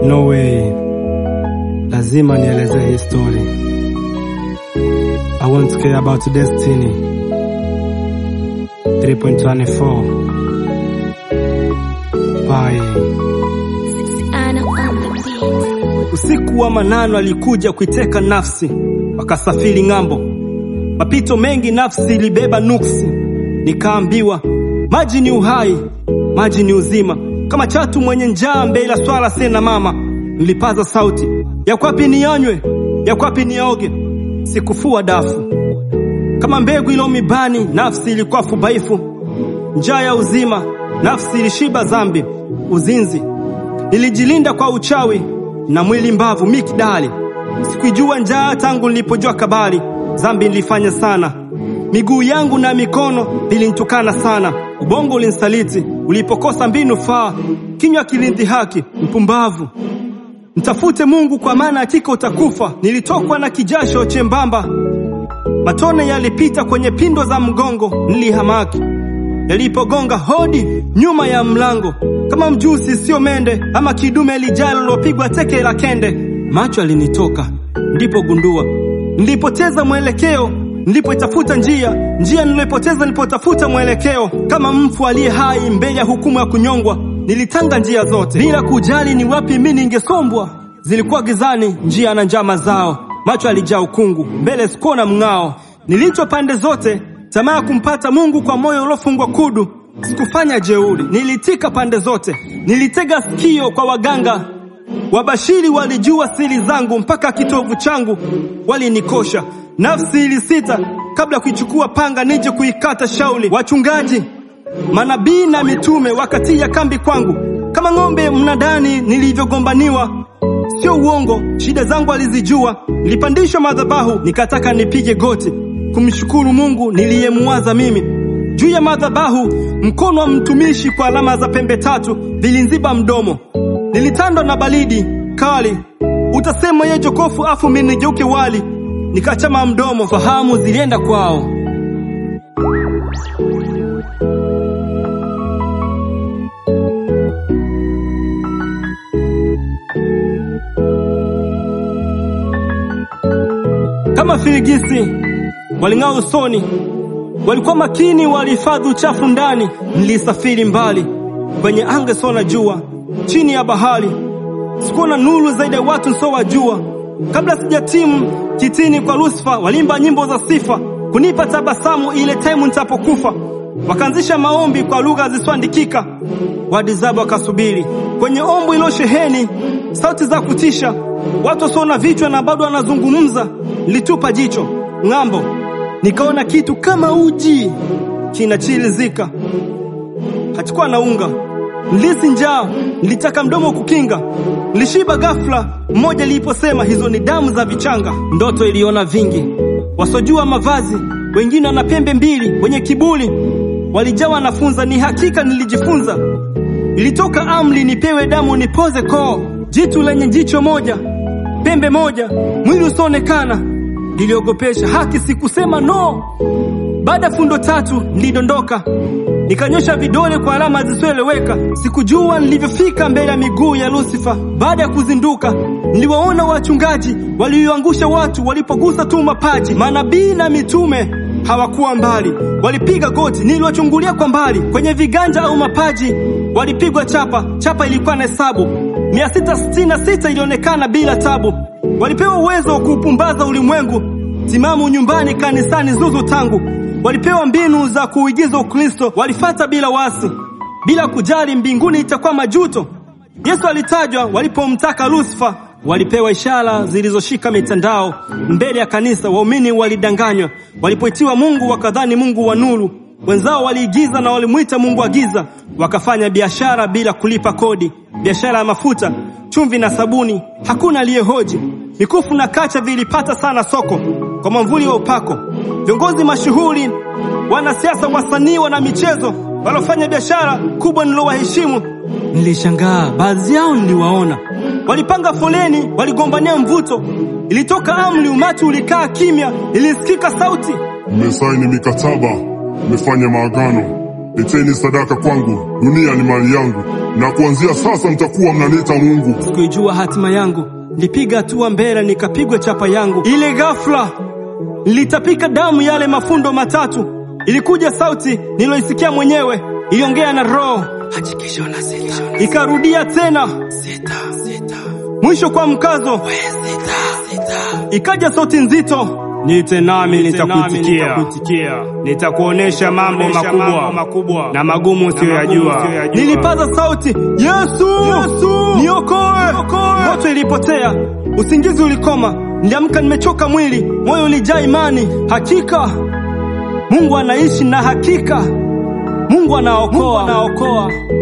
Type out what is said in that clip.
No way, lazima nieleze hii story. I want to care about destiny. 3.24 Bye. Anna on the beat. Usiku wa manano alikuja kuiteka nafsi, wakasafiri ng'ambo. Mapito mengi nafsi ilibeba nuksi, nikaambiwa maji ni uhai, maji ni uzima. Kama chatu mwenye njaa mbele ya swala sena mama, nilipaza sauti, yakwapi niyanywe, yakwapi niyaoge. Sikufua dafu kama mbegu ilo mibani, nafsi ilikuwa fubaifu, njaa ya uzima, nafsi ilishiba dhambi, uzinzi Nilijilinda kwa uchawi na mwili mbavu mikdali. Sikujua njaa tangu nilipojua kabali. Dhambi nilifanya sana, miguu yangu na mikono vilinitukana sana. Ubongo ulinisaliti ulipokosa mbinu faa, kinywa kilindhihaki mpumbavu. Mtafute Mungu kwa maana hakika utakufa. Nilitokwa na kijasho chembamba, matone yalipita kwenye pindo za mgongo. Nilihamaki yalipogonga hodi nyuma ya mlango, kama mjusi sio mende ama kidume lijalo lilopigwa teke la kende. Macho alinitoka, ndipo gundua nilipoteza mwelekeo, nilipoitafuta njia, njia nilipoteza nilipotafuta mwelekeo. Kama mfu aliye hai mbele ya hukumu ya kunyongwa, nilitanga njia zote bila kujali ni wapi mimi ningesombwa. Zilikuwa gizani njia na njama zao, macho alijaa ukungu, mbele sikuona mng'ao. Nilicho pande zote tamaa ya kumpata Mungu kwa moyo uliofungwa kudu. Sikufanya jeuri, nilitika pande zote, nilitega sikio kwa waganga. Wabashiri walijua siri zangu, mpaka kitovu changu walinikosha. Nafsi ilisita kabla kuichukua panga nije kuikata shauli. Wachungaji, manabii na mitume wakatia kambi kwangu kama ng'ombe mnadani nilivyogombaniwa. Sio uongo, shida zangu alizijua. Nilipandishwa madhabahu, nikataka nipige goti kumshukuru Mungu niliyemuwaza mimi. Juu ya madhabahu, mkono wa mtumishi kwa alama za pembe tatu vilinziba mdomo. Nilitandwa na baridi kali, utasema ye jokofu afu mimi nigeuke wali. Nikachama mdomo, fahamu zilienda kwao. Kama firigisi waling'aa usoni, walikuwa makini, walihifadhi uchafu ndani. Nilisafiri mbali kwenye anga sona jua, chini ya bahari, sikuona nuru zaidi ya watu nsowajua. Kabla sijatimu kitini kwa Lusifa, walimba nyimbo za sifa kunipa tabasamu ile taimu nitapokufa. Wakaanzisha maombi kwa lugha zisizoandikika, wadizabu wakasubiri kwenye ombo ilo sheheni sauti za kutisha, watu wasiona vichwa na bado wanazungumza. Nilitupa jicho ng'ambo, nikaona kitu kama uji kinachilizika, hachikuwa na unga. Nilisi njaa, nilitaka mdomo kukinga, nilishiba ghafla. Mmoja liliposema hizo ni damu za vichanga. Ndoto iliona vingi, wasojua mavazi, wengine wana pembe mbili, wenye kiburi walijawa nafunza. Ni hakika nilijifunza, ilitoka amri nipewe damu nipoze koo, jitu lenye jicho moja, pembe moja, mwili usioonekana niliogopesha haki, sikusema no. Baada ya fundo tatu nilidondoka, nikanyosha vidole kwa alama zisizoeleweka. Sikujua nilivyofika mbele ya miguu ya Lusifa. Baada ya kuzinduka, niliwaona wachungaji walioangusha watu walipogusa tu mapaji. Manabii na mitume hawakuwa mbali, walipiga goti. Niliwachungulia kwa mbali, kwenye viganja au mapaji walipigwa chapa. Chapa ilikuwa na hesabu 666 ilionekana bila tabu. Walipewa uwezo wa kuupumbaza ulimwengu, timamu nyumbani, kanisani, zuzu tangu. Walipewa mbinu za kuigiza Ukristo, walifata bila wasi, bila kujali mbinguni itakuwa majuto. Yesu alitajwa walipomtaka Lusifa. Walipewa ishara zilizoshika mitandao mbele ya kanisa. Waumini walidanganywa walipoitiwa Mungu, wakadhani Mungu wa nuru. Wenzao waliigiza na walimwita Mungu wa giza, wakafanya biashara bila kulipa kodi, biashara ya mafuta, chumvi na sabuni. Hakuna aliyehoji. Mikufu na kacha vilipata sana soko kwa mwamvuli wa upako. Viongozi mashuhuri, wanasiasa, wasanii, wana michezo waliofanya biashara kubwa nilowaheshimu. Nilishangaa, baadhi yao niliwaona walipanga foleni, waligombania mvuto. Ilitoka amri, umati ulikaa kimya. Ilisikika sauti, Mmesaini mikataba, mmefanya maagano, leteni sadaka kwangu, dunia ni mali yangu. na kuanzia sasa mtakuwa mnaniita Mungu. Sikuijua hatima yangu, nilipiga hatua mbele nikapigwa chapa yangu. Ile ghafla nilitapika damu yale mafundo matatu. Ilikuja sauti niloisikia mwenyewe, iliongea na roho, ikarudia tena mwisho kwa mkazo, ikaja sauti nzito, niite nami nitakuitikia, nitakuonesha mambo makubwa na magumu usiyoyajua. Nilipaza sauti, Yesu, niokoe! Ndoto ilipotea, usingizi ulikoma, niliamka nimechoka mwili, moyo ulijaa imani. Hakika Mungu anaishi na hakika Mungu anaokoa.